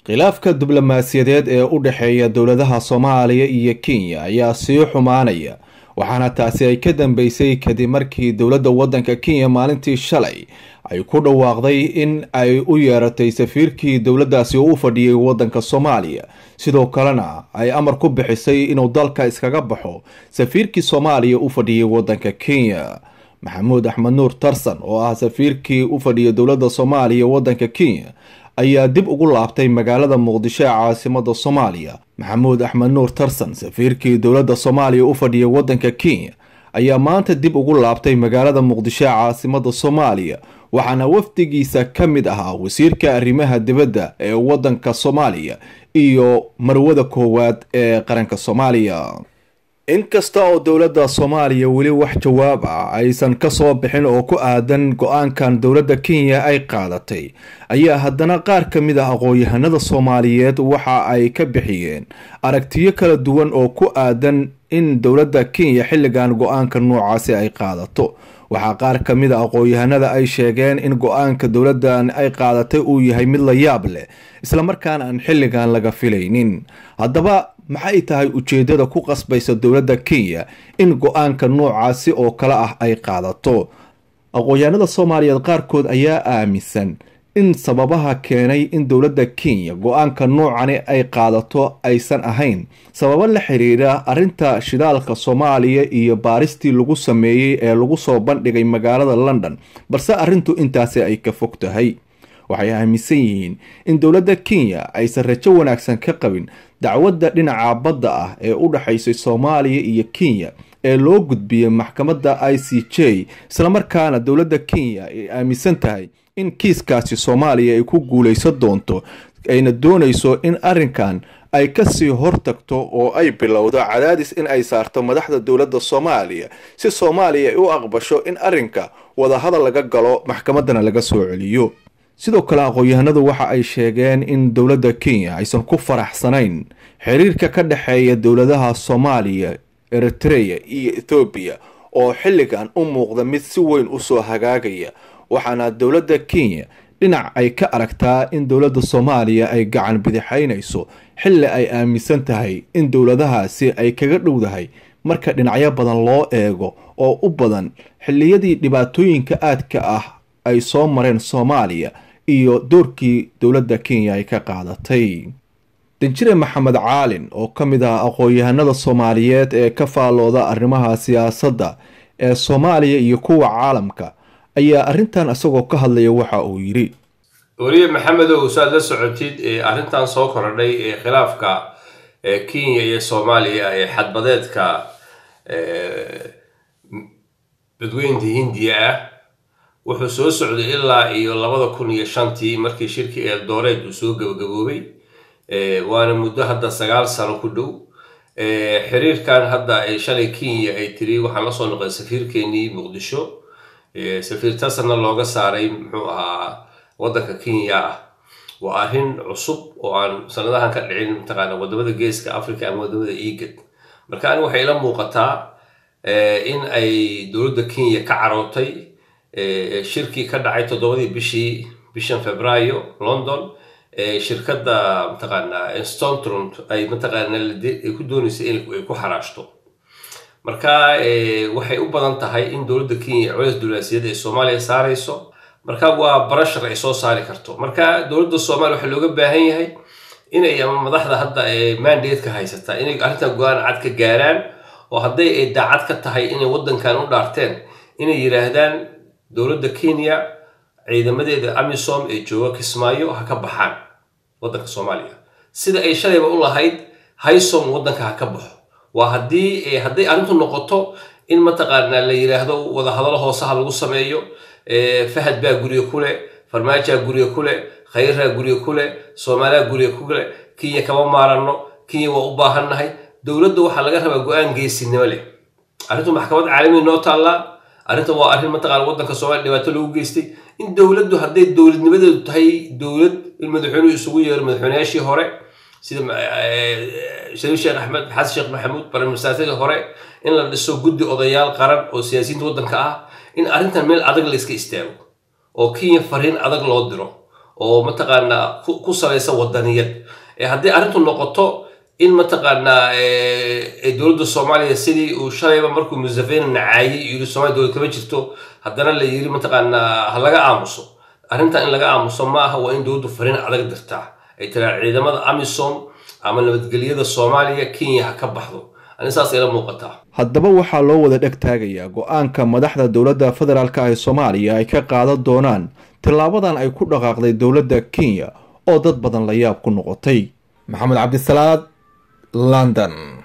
khilaafka diblomaasiyadeed ee u dhexeeya dowladaha soomaaliya iyo kenya ayaa sii xumaanaya waxaana taasi ay ka dambeysay kadib markii dowladda waddanka kenya maalintii shalay ay ku dhawaaqday in ay u yeeratay safiirkii dowladdaasi u fadhiyay waddanka soomaaliya sidoo kalena ay amar ku bixisay inuu dalka iskaga baxo safiirkii soomaaliya u fadhiyay waddanka kenya maxamuud axmed nuur tarsan oo ah safiirkii u fadhiyay dowladda soomaaliya waddanka kenya ayaa dib ugu laabtay magaalada muqdisho ee caasimada soomaaliya maxamuud axmed nuur tarsan safiirkii dowladda soomaaliya u fadhiyay waddanka kenya ayaa maanta dib ugu laabtay magaalada muqdisho ee caasimada soomaaliya waxaana wafdigiisa ka mid ahaa wasiirka arrimaha dibadda ee waddanka soomaaliya iyo marwada koowaad ee qaranka soomaaliya inkasta oo dowladda soomaaliya weli wax jawaab ah aysan kasoo bixin oo ku aadan go-aankan dowladda kenya ay qaadatay ayaa haddana qaar ka mid ah aqoon-yahanada soomaaliyeed waxa ay ka bixiyeen aragtiyo kala duwan oo ku aadan in dowladda kenya xilligan go-aanka noocaasi ay qaadato waxaa qaar ka mid a aqoon-yahanada ay sheegeen in go-aanka dowladdan ay qaadatay uu yahay mid la yaab leh islamarkaana aan xilligan laga filaynin haddaba maxay tahay ujeedada ku qasbaysa dowladda kenya in go-aanka noocaasi oo kale ah ay qaadato aqoon-yahanada soomaaliyeed qaarkood ayaa aaminsan in sababaha keenay in dowladda kenya go-aanka noocani ay qaadato aysan ahayn sababo la xiriira arrinta shidaalka soomaaliya iyo baaristii lagu sameeyey ee lagu soo bandhigay magaalada london balse arrintu intaasi ay ka fog tahay waxay aaminsan yihiin in dowladda kenya aysan rajo wanaagsan ka qabin dacwadda dhinaca badda ah ee u dhexaysay soomaaliya iyo kenya ee loo gudbiyey maxkamadda i c j islamarkaana dowladda kenya ay aaminsan tahay in kiiskaasi soomaaliya ay ku guulaysan doonto ayna doonayso in arrinkan ay kasii hortagto oo ay bilowdo cadaadis in ay saarto madaxda dowladda soomaaliya si soomaaliya ay u aqbasho in arrinka wadahadal laga galo maxkamaddana laga soo celiyo sidoo kale aqoon-yahanadu waxa ay sheegeen in dowladda kenya aysan ku faraxsanayn xiriirka ka dhexeeya dowladaha soomaaliya eritreya iyo ethoobiya oo xilligan u muuqda mid si weyn usoo hagaagaya waxaana dowladda kenya dhinac ay ka aragtaa in dowladda soomaaliya ay gacan bidixaynayso xilli ay aaminsan tahay in dowladahaasi ay kaga dhowdahay marka dhinacyo badan loo eego oo u badan xilliyadii dhibaatooyinka aadka ah ay soo mareen soomaaliya iyo doorkii dowladda kenya ay ka qaadatay danjire maxamed caalin oo ka mid ah aqoon-yahanada soomaaliyeed ee ka faallooda arrimaha siyaasadda ee soomaaliya iyo kuwa caalamka ayaa arrintan isagoo ka hadlaya waxa uu yidhi weliye maxamedow saad la socotid arrintan soo korodhay ee khilaafka kenya iyo soomaaliya ee xadbadeedka badweynta hindiya ah wuxuu soo socday ilaa iyo labada kun iyo shantii markii shirkii eeldooreed uu soo gabagaboobay waana muddo hadda sagaal sano ku dhow xiriirkan hadda ay shalay kenya ay tiri waxaan lasoo noqday safiirkeenii muqdisho safiir tasanna looga saaray muxuu ahaa waddanka kenya ah waa arrin cusub oo aan sanadahan ka dhicin mataqaana wadamada geeska africa ama wadamada egad marka ani waxay ila muuqataa in ay dowladda kenya ka carootay shirkii ka dhacay toddobadii bishii bishan februaayo london shirkadda mataqaana stontrund ay mataqaana ay ku dooneysay in ay ku xaraashto marka waxay u badan tahay in dowladda kenya culays dulaasiyada ee soomaaliya saarayso marka waa barashar ay soo saari karto marka dowladda soomaaliya waxaa looga baahan yahay inay ama madaxda hadda mandatka haysataa inay arrintan go-aan cad ka gaaraan oo hadday ay daacad ka tahay inay waddankan u dhaarteen inay yidhaahdaan dowladda kenya ciidamadeeda amisom ee jooga kismaayo ha ka baxaan waddanka soomaaliya sida ay shalayba u lahayd haysom waddanka ha ka baxo waa haddii hadday arrintu noqoto in mataqaanaa la yidhaahdo wadahadalo hoosaha lagu sameeyo fahad baa guriga ku leh farmaajaa guriga ku leh khayraa guriga ku leh soomaaliya guriga ku leh kenya kama maaranno kenya waa u baahannahay dowladda waxaa laga rabaa go-aan geesinimo leh arrintu maxkamad caalamiya noo taallaa arrinta waa arrin mataqaana waddanka soomaaliya dhibaato lagu geystay in dowladdu hadday dowladnimadeedu tahay dowlad in madaxweynuhu isugu yeero madaxweynayaashii hore sida shariif sheekh axmed xasan sheekh maxamuud baramisaatadii hore in la dhiso guddi odayaal qaran oo siyaasiyiinta waddanka ah in arrintan meel adag la iska istaago oo kenya fariin adag loo diro oo mataqaanaa ku salaysan wadaniyad haddii arrintu noqoto in mataqaanaa dowladda soomaaliya sidii uu shalayba markuu musafeni nacaayey yiri somalia dowlad kama jirto haddana la yiri mataqaanaa ha laga aamuso arrintan in laga aamuso ma aha waa in dowladdu fariin adag dirtaa ay tiraa ciidamada amisom ama nabadgelyada soomaaliya kenya ha ka baxdo ani saas ila muuqataa haddaba waxaa loo wada dheg taagayaa go-aanka madaxda dowladda federaalk ee soomaaliya ay ka qaadan doonaan tillaabadan ay ku dhaqaaqday dowladda kenya oo dad badan la yaab ku noqotay maxamed cabdisalaad london